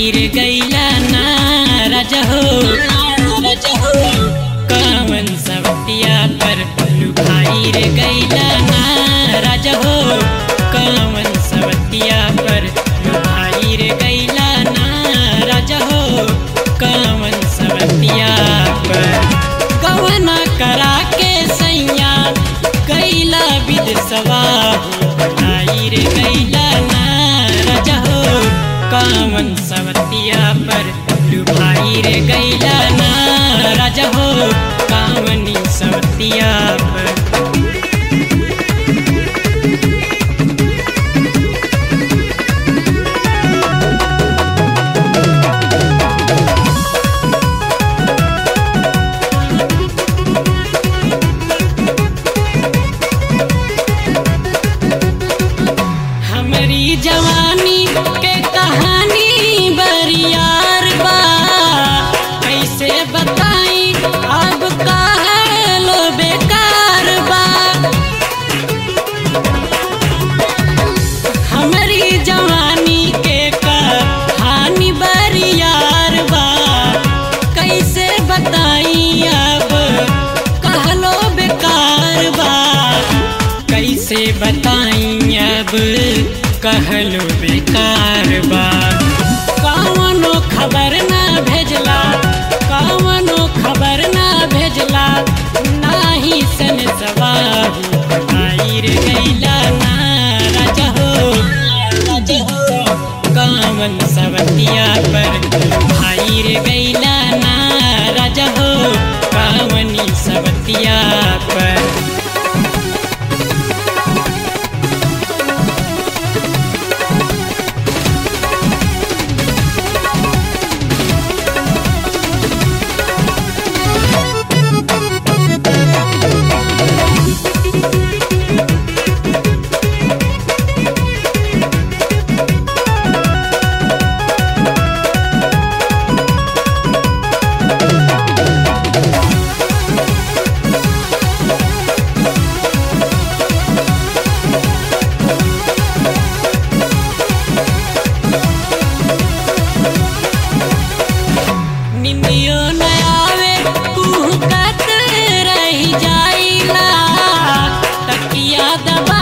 भाई रे गैला ना रजहो रजहो कामन सवतिया पर लू भाई रे गैला ना रजहो कामन सवतिया पर लू भाई रे गैला ना रजहो कामन सवतिया पर गवना करा के सैया कैला विद सवाहू भाई रे गैला ना रजहो कामन सवतिया पर लू भाई रे गैला ना रजहो कामनी सवतिया पर हमारी जवानी के कहानी बरियार बा कैसे बताई अब काहे लो बेकार बा हमारी जवानी के कहानी बरियार बा कैसे बताई अब कहलो बेकार बा कैसे बताई अब कहलो बेकार बा कवनो खबर ना भेजला कवनो खबर ना भेजला नाही सन सवाहू आई रे गैला ना रजहो रजहो कामन सवतिया पर भाई रे गैला ना रजहो कामनी सवतिया पर निमियो न आवे कुहकत रही जाइला तकिया दबा